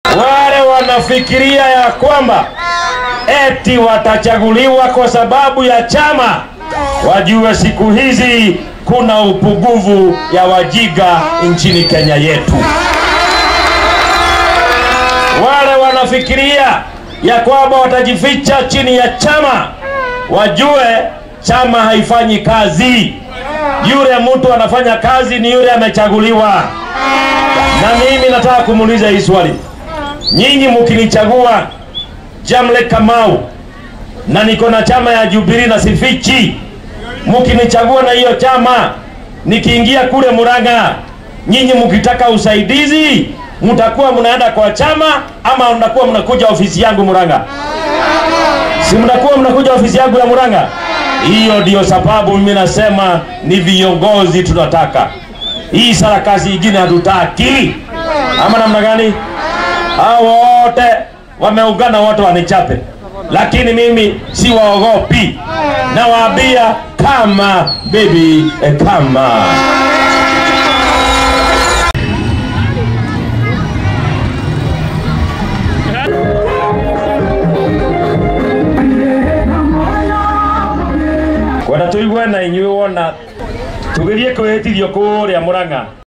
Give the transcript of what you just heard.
Wale wanafikiria ya kwamba eti watachaguliwa kwa sababu ya chama, wajue siku hizi kuna upungufu ya wajiga nchini Kenya yetu. Wale wanafikiria ya kwamba watajificha chini ya chama, wajue chama haifanyi kazi. Yule mtu anafanya kazi ni yule amechaguliwa. Na mimi nataka kumuuliza hii swali, nyinyi mkinichagua Jamle Kamau na niko na chama ya Jubilee na sifichi, mkinichagua na hiyo chama, nikiingia kule Murang'a, nyinyi mkitaka usaidizi mtakuwa mnaenda kwa chama ama mnakuwa mnakuja ofisi yangu Murang'a? Si mnakuwa mnakuja ofisi yangu ya Murang'a? Hiyo ndio sababu mimi nasema ni viongozi tunataka. Hii sarakasi ingine hatutaki, ama namna gani? Hao wote wameungana, wote wanichape, lakini mimi siwaogopi. Nawaambia kama baby, eh, kama kwenda tuigue na inyuĩ wona tugerie kwĩhĩtithio kũrĩa Mũrang'a